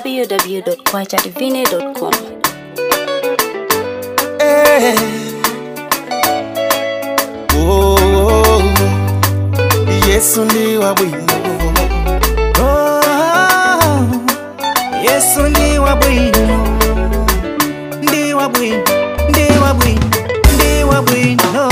www.kwachadivine.com. Eh. Oh, Yesu ndi wabwino Oh, Yesu ndi wabwino ndi wabwino ndi wabwino ndi wabwino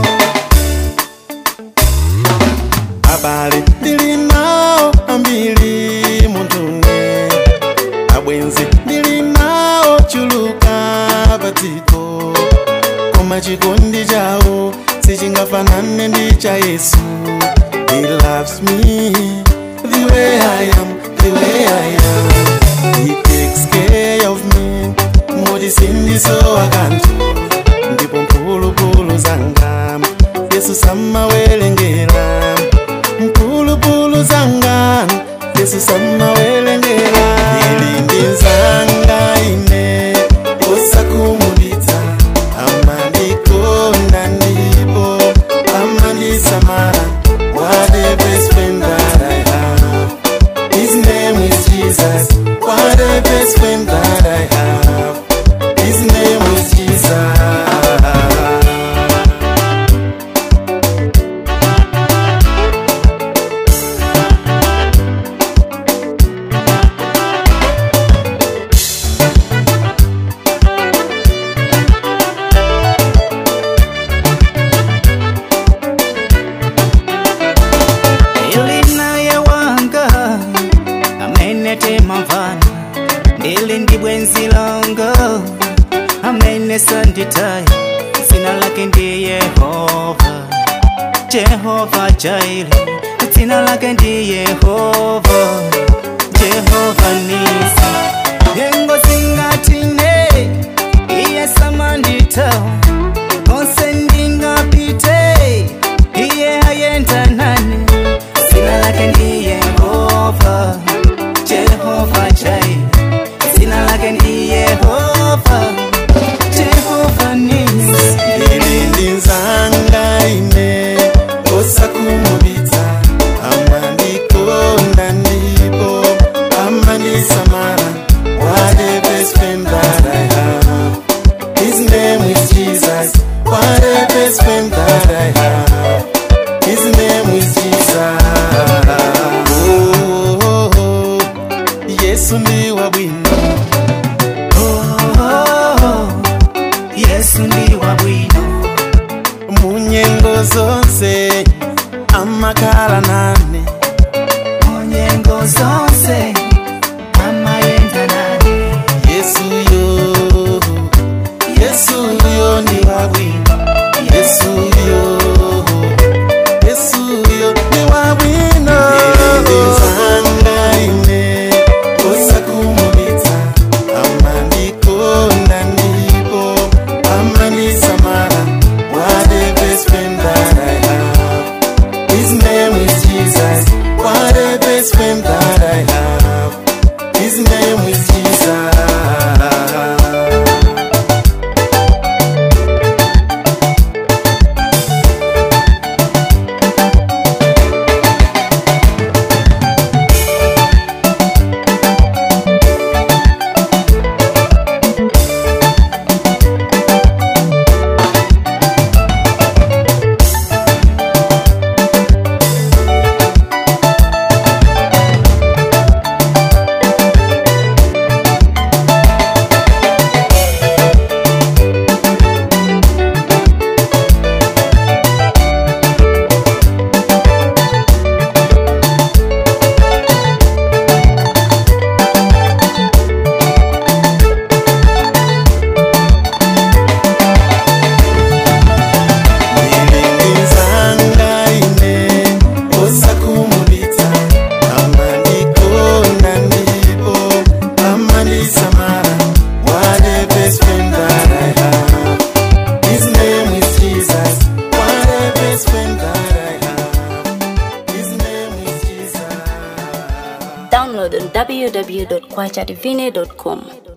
abale ndili nawo ambiri muntune abwenzi ndili nawo chuluka patiko koma chikondi chawo sichingafanane ndi cha yesu he loves me the way i am the way i am he takes care of me moti sindisowa kanthu ndipo mphulupulu zanga yesu samawerengera mphulupulu zanga yesu samawerengera ili ndi nzanga ine osakhumudwitsa amandikonda ndipo amandisamala what a best friend that i have his name is jesus what a best friend that i have his name is jesus ili naye wanga amene timamvana ndili ndi bwenzi langa amene sanditaya dzina lake ndi yehova jehova jaile dzina lake ndi yehova jehova nisi nyengo zingatine iye samanditawa konse ndingapite iye ayenda nane dzina lake ndi yehova jehova jai dzina lake ndi yehova jehova nisi ili ndi nzanga ine osakhumudwitsa amandikonda ndipo amandisamala what a best friend that i have his name is jesus what a best friend that i have his name is jesus oh, oh, oh. yesu ndi wabwino Oh, yesu ndi wabwino munyengo zonse amakhala nane munyengo zonse amayenda nane yesu yo yesu yo ndi wabwino yesu yo yesu yo ndi wabwino ndizanga ine osakhumudwitsa amandikonda ndipo amandisamala what a best friend that i have his name is jesus what a best friend that i have his name is jesus ndilindinzanga ine osakhumudwitsa amandikonda ndipo amandisamala what a best friend that i have his name is jesus what a best friend that i have his name is jesus Download on www.kwachadivine.com.